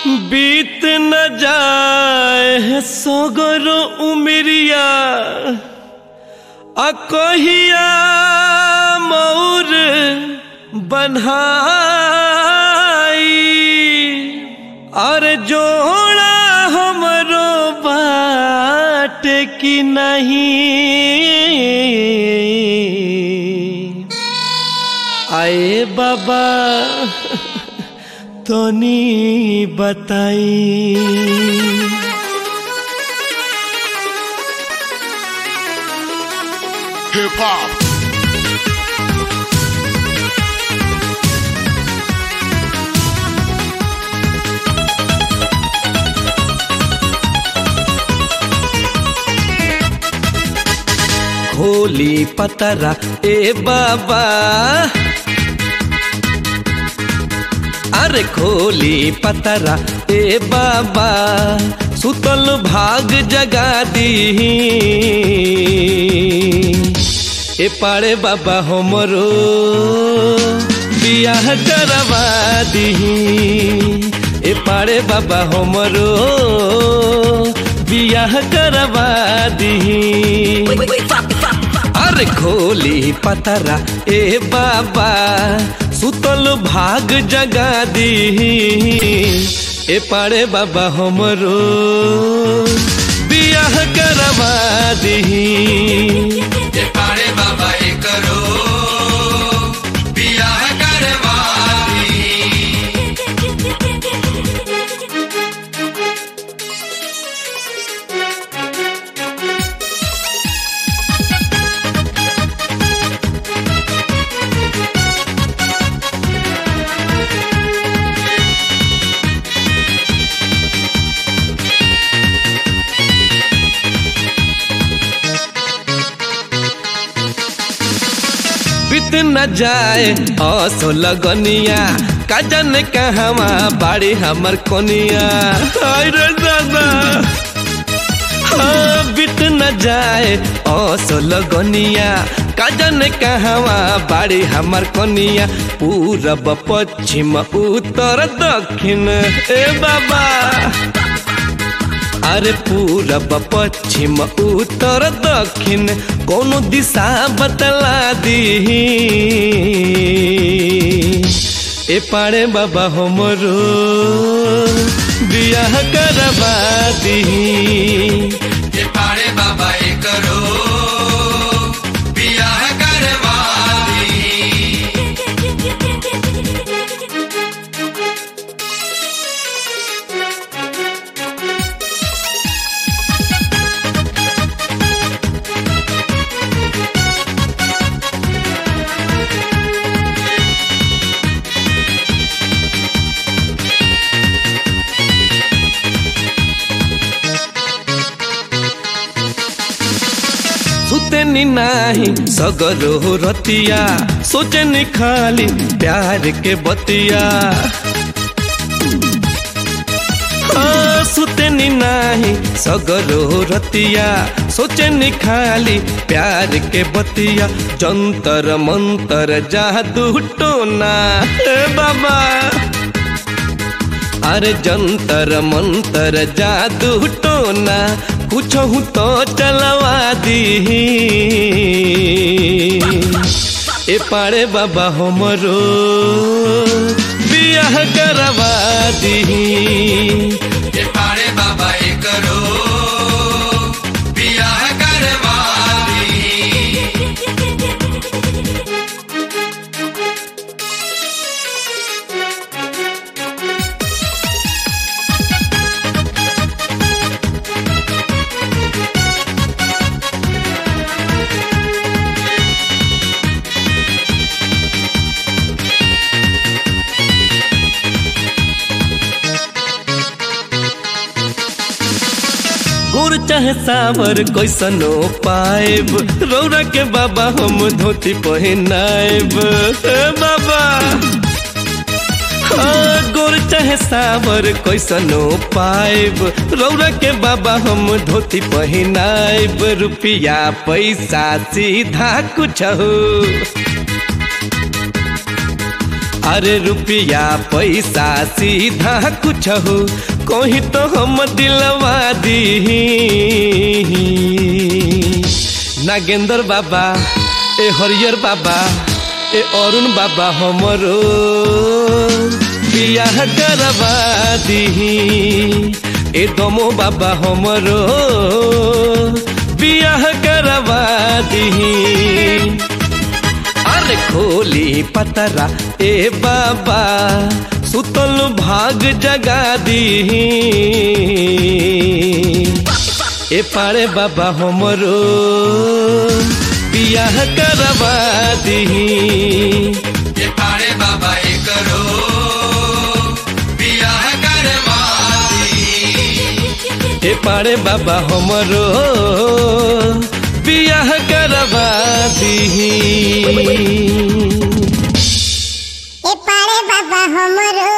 बीत न जाए सगरो उमरिया अकहिया मौर बन्हाई और जोड़ा हमरो बाट की नहीं आए बाबा तनी बताई Hip hop. खोली पतरा ए बाबा अरे खोली पतरा ए बाबा सुतल भाग जगा दी ए पाड़े बाबा हमरो बियाह करवा दी ए पाड़े बाबा हमरो बियाह करवा दी अरे खोली पतरा ए बाबा सुतल भाग जगा दी ए पाड़े बाबा हमरो बियाह करवा दी ये पाड़े बाबा ये करो बियाह करवा दी बीत न जाए असो लगनिया काजन कहवा बाड़ी हमर कोनिया हाय रे दादा हाँ बीत न जाए असो लगनिया काजन कहवा बाड़ी हमर कोनिया पूरब पश्चिम उत्तर दक्षिण ए बाबा अरे पूरब पश्चिम उत्तर दक्षिण कोनो दिशा बतला दी ए पाड़े बाबा हमरो बियाह करवा दी ये पाड़े बाबा ये करो बियाह करवा दी सुतेनी नाही सगरो रतिया सोचनी खाली प्यार के बतिया हाँ, सुतेनी नाही सगरो रतिया सोचनी खाली प्यार के बतिया जंतर मंतर जादू टोना ए बाबा अरे जंतर मंतर जादू टोना कुछ तो चलवा दी ए पाड़े बाबा हमरो बियाह करवा दी ये पाड़े बाबा ये करो बियाह करवा दी गुर चाहे सावर कैसनो पाएब रौरा के बाबा हम धोती पहिनाएब ए बाबा हाँ, गोर चाहे सावर कैसनो पाएब रौरा के बाबा हम धोती पहिनाएब रुपिया पैसा सीधा कुछ हो अरे रुपया पैसा सीधा कुछ हो कहीं तो हम दिलवा दी नागेंद्र बाबा ए हरियर बाबा ए अरुण बाबा हमरो बियाह करवा दी ए दमो बाबा हमरो बियाह करवा दी अरे खोली पतरा ए बाबा सुतल भाग जगा दी ए पारे बाबा हमरो बियाह करवा दी ये पाड़े बाबा ये करो बियाह करवादी ए पारे बाबा हमरो बियाह करवा दी ए पारे बाबा हमरो